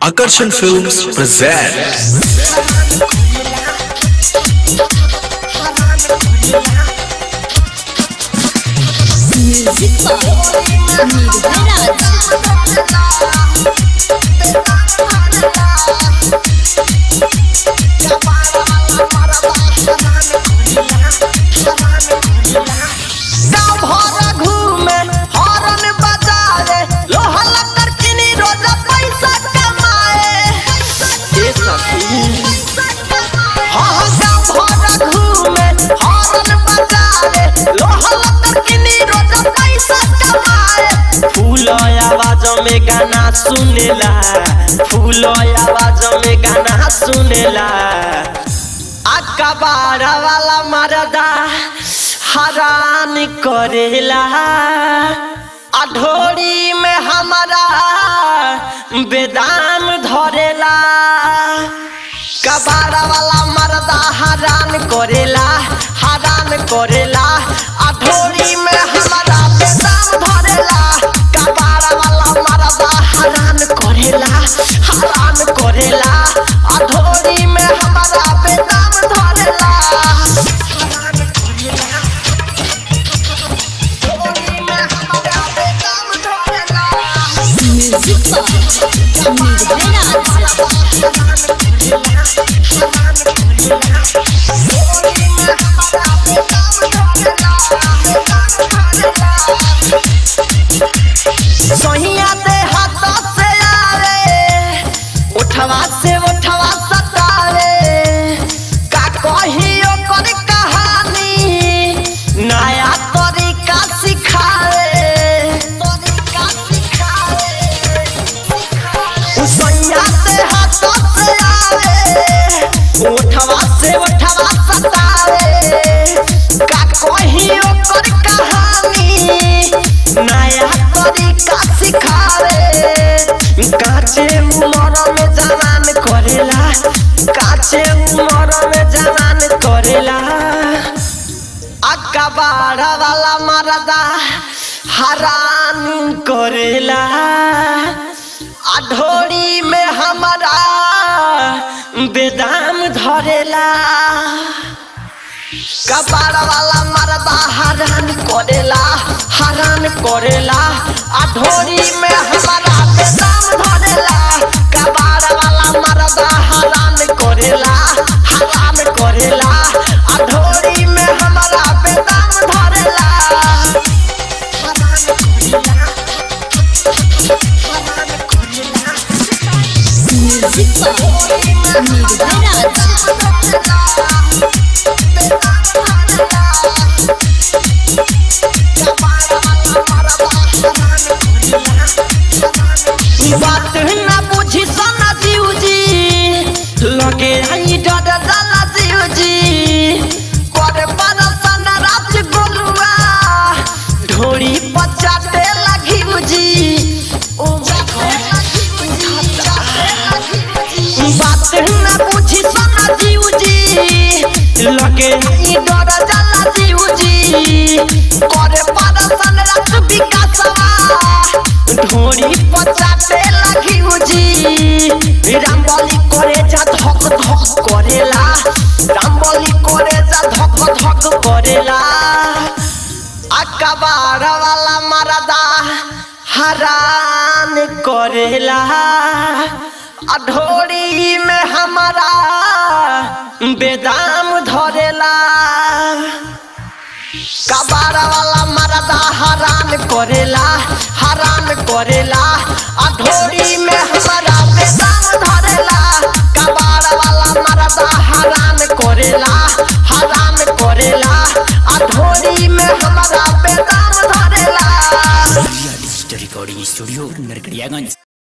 Akarsan Films present Music by Nirvaraj. गाँव भर घूमे हॉर्न बजाए लोहा लक्कर किनी रोज पैसा कमाए ए सखी हाँ हाँ गाँव भर घूमे हॉर्न बजाए लोहा लक्कर किनी रोज पैसा कमाए फूल आवाज में गाना सुनेला फूल आवाज में गाना सुनेला अकबार वाला मरदा हरान करेला अढोरी में हमारा बेदाम धरेला कबाड़ वाला मरदा हरान करेला हरान करेला अढोरी में हमारा बेदाम धरेला कबाड़ वाला मरदा हरान करेला हरान करेला अढोरी में हमारा बेदाम धरेला हरान करेला अढोरी में हमारा बेदाम धरेला Music by Nirvaraj. सोहिया दे हाथ से आवे उठवा से उठवा सतावे का कहियो कर कहानी नया तरीका सिखावे तरीका सिखावे सोहिया दे हाथ से आवे उठवा से उठवा सतावे का कहियो कर कहानी नया तरीका सिखावे काचे उमर में जवान करेला काचे उमर में जवान करेला अकबाड़ वाला मरदा हरान करेला अढोरी में हमारा बेदाम धरेला कपाड़ वाला मरदा हरान करेला हरान करेला अढोरी में हमारा बेदाम धरेला कपाड़ वाला मरदा हरान करेला हरान करेला अढोरी में हमारा बेदाम धरेला हरान करेला हरान करेला Music by Nirvaraj. बात ना बुझी सना जीव जी लगे आई डर जाला जीव जी करे पर सना रात गोलुआ ढोरी पचाते लगी जी ओ बात ना बुझी सना जीव जी लगे आई डर जाला जीव जी करे पर सना रात विकासवा ढोरी पचाते लगी जी रामबली करे जा धक धक करेला रामबली करे जा धक धक करेला अकबार वाला मरदा हरान करेला अढोरी में हमारा बेदाम धरेला कबाड़ वाला मरदा हरान करेला हरान करेला अढोरी में हमारा बेदाम धरेला कबाड़ वाला मरदा हरान करेला हरान करेला अढोरी में हमारा बेदाम धरेला डिजिटल रिकॉर्डिंग स्टूडियो नरकड़ियागंज